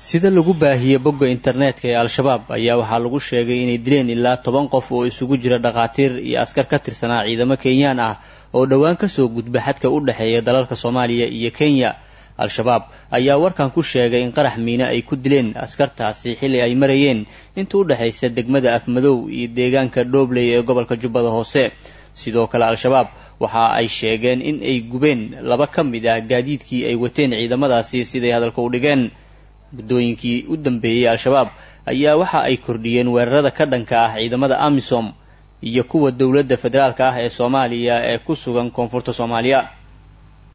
sida lagu baahiyey bogga internetka ee al-shabaab ayaa waxaa lagu sheegay inay dileen ilaa toban qof oo isugu jira dhakhaatiir iyo askar ka tirsanaa ciidamo kenyaan ah oo dhowaan kasoo gudba xadka u dhexeeya dalalka soomaaliya iyo kenya al-shabaab ayaa warkan ku sheegay in qarax miine ay ku dileen askartaasi xilli ay marayeen inta u dhexaysa degmada afmadow iyo deegaanka dhobley ee gobolka jubbada hoose sidoo kale al-shabaab waxa ay sheegeen in ay gubeen laba ka mid ah gaadiidkii ay wateen ciidamadaasi siday hadalka u dhigeen muddooyinkii u dambeeyey al-shabaab ayaa waxa ay kordhiyeen weerarada ka dhanka ah ciidamada amisom iyo kuwa dowladda federaalka ah ee soomaaliya ee ku sugan koonfurta soomaaliya